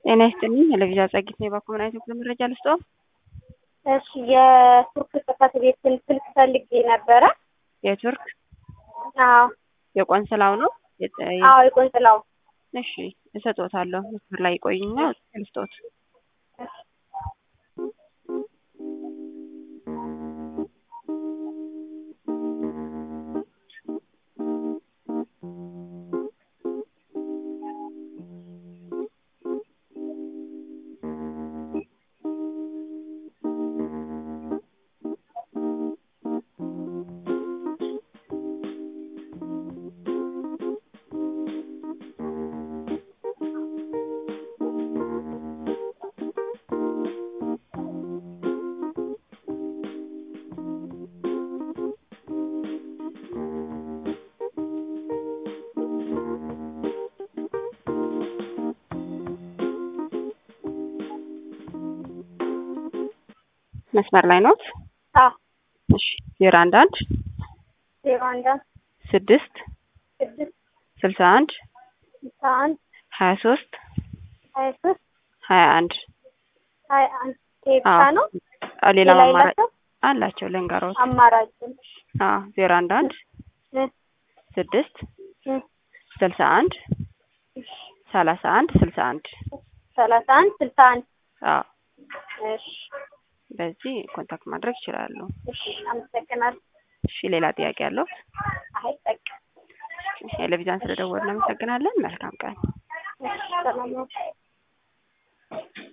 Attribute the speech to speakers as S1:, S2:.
S1: ጤና ይስጥልኝ። ለቪዛ ጸጊት ነው የባኮመን አይነት ክፍል መረጃ ልስጠው።
S2: እሺ የቱርክ ጽሕፈት ቤትን ስልክ ፈልጌ ነበረ።
S1: የቱርክ
S2: አዎ
S1: የቆንስላው ነው። የጠ-
S2: አዎ የቆንስላው
S1: እሺ እሰጦታለሁ። መስመር ላይ ይቆይና ልስጦት። መስመር ላይ ኖት።
S2: አዎ
S1: እሺ ዜሮ አንድ አንድ
S2: ዜሮ አንድ አንድ
S1: ስድስት
S2: ስድስት
S1: ስልሳ አንድ
S2: ስልሳ አንድ
S1: ሀያ ሶስት
S2: ሀያ ሶስት
S1: ሀያ አንድ
S2: ሀያ አንድ ይሄ ብቻ
S1: አዎ።
S2: ነው።
S1: ሌላ
S2: ሌላ
S1: አማራጭ
S2: የላቸው
S1: አላቸው ልንገሮት።
S2: አማራጭ
S1: አዎ ዜሮ አንድ አንድ
S2: እ
S1: ስድስት
S2: እ
S1: ስልሳ አንድ ሰላሳ አንድ ስልሳ አንድ
S2: ሰላሳ አንድ ስልሳ አንድ
S1: አዎ
S2: እሺ
S1: በዚህ ኮንታክት ማድረግ ይችላሉ።
S2: እሺ አመሰግናለሁ።
S1: እሺ ሌላ ጥያቄ ያለው?
S2: አይ በቃ
S1: ቴሌቪዥን ስለደወልን እናመሰግናለን። መልካም ቀን።
S2: እሺ ሰላም ነው።